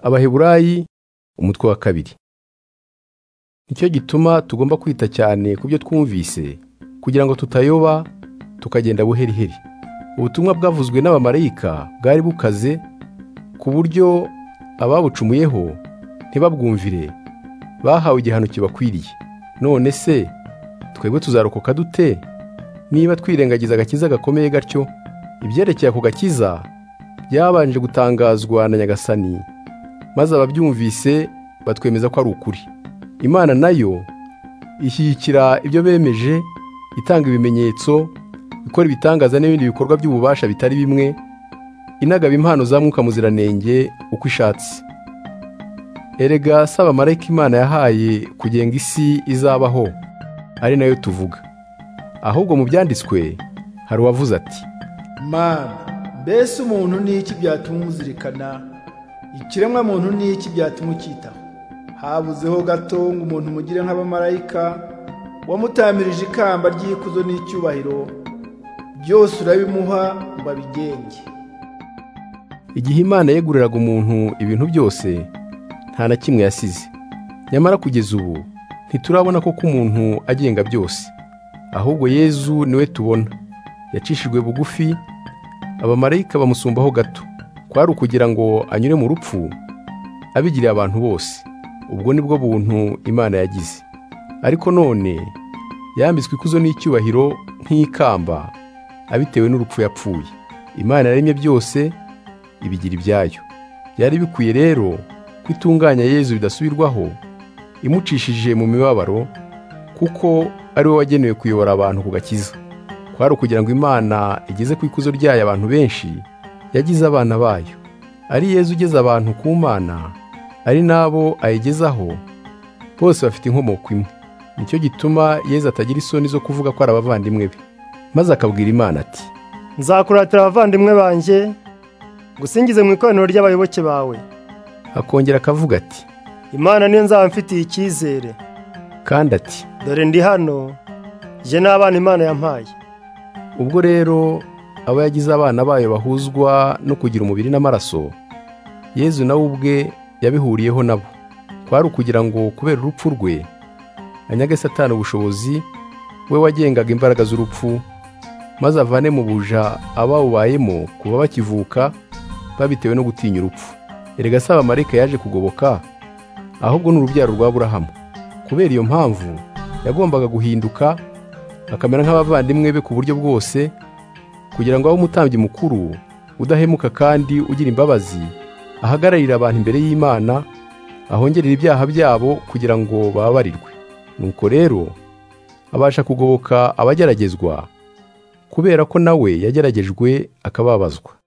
abaheburayi umutwe wa kabiri nicyo gituma tugomba kwita cyane ku byo twumvise kugira ngo tutayoba tukagenda buheriheri ubutumwa bwavuzwe n'abamarayika bwari bukaze ku buryo ababucumuyeho ntibabwumvire bahawe igihano kibakwiriye none se twebwe tuzarokoka dute niba twirengagiza agakiza gakomeye gatyo ibyerekeye ako gakiza byabanje gutangazwa na nyagasani maze ababyumvise batwemeza ko ari ukuri imana nayo ishyigikira ibyo bemeje itanga ibimenyetso ikora ibitangaza n'ibindi bikorwa by'ububasha bitari bimwe inagaba impano za mwuka muziranenge uko ishatse erega si abamarayika imana yahaye kugenga isi izabaho ari nayo tuvuga ahubwo mu byanditswe hari uwavuze ati mana mbese umuntu ni iki byatuma umuzirikana ikiremwa muntu ni iki byatuma ukitaho habuzeho gato ngo umuntu mugire nk'abamarayika wamutamirije ikamba ry'ikuzo n'icyubahiro byose urabimuha ngo abigenge igihe imana yeguriraga umuntu ibintu byose nta na kimwe yasize nyamara kugeza ubu ntiturabona ko umuntu agenga byose ahubwo yezu niwe tubona yacishijwe bugufi abamarayika bamusumbaho gato kwari ukugira ngo anyure mu rupfu abigiriye abantu bose ubwo ni bwo buntu imana yagize ariko none yambitswe ikuzo n'icyubahiro nk'ikamba abitewe n'urupfu yapfuye imana yaremye byose ibigira ibyayo byari bikwiye rero ko itunganya yezu bidasubirwaho imucishije mu mibabaro kuko ari we wagenewe kuyobora abantu ku gakiza kwari ukugira ngo imana igeze ku ikuzo ryayo abantu benshi yagize abana bayo ari yezu ugeze abantu ku mana ari n'abo ayigezaho bose bafite inkomoko imwe nicyo gituma yezu atagira isoni zo kuvuga ko ari abavandimwe be maze akabwira imana ati nzakuratira abavandimwe banjye ngusingize mu ikoraniro ry'abayoboke bawe akongera akavuga ati imana niyo nzaba mfitiye icyizere kandi ati dore ndi hano jye n'abana imana yampaye ubwo rero abo yagize abana bayo bahuzwa no kugira umubiri n'amaraso yezu nawe ubwe yabihuriyeho nabo kwari ukugira ngo kubera urupfu rwe anyage satani ubushobozi we wagengaga imbaraga z'urupfu maze avane mu buja abawubayemo kuba bakivuka babitewe no gutinya urupfu erega si abamarayika yaje kugoboka ahubwo ni urubyaro rwa burahamu kubera iyo mpamvu yagombaga guhinduka akamera nk'abavandimwe be ku buryo bwose kugira ngo abe umutambyi mukuru udahemuka kandi ugira imbabazi ahagararira abantu imbere y'imana ahongerera ibyaha byabo kugira ngo bababarirwe nuko rero abasha kugoboka abageragezwa kubera ko nawe yageragejwe akababazwa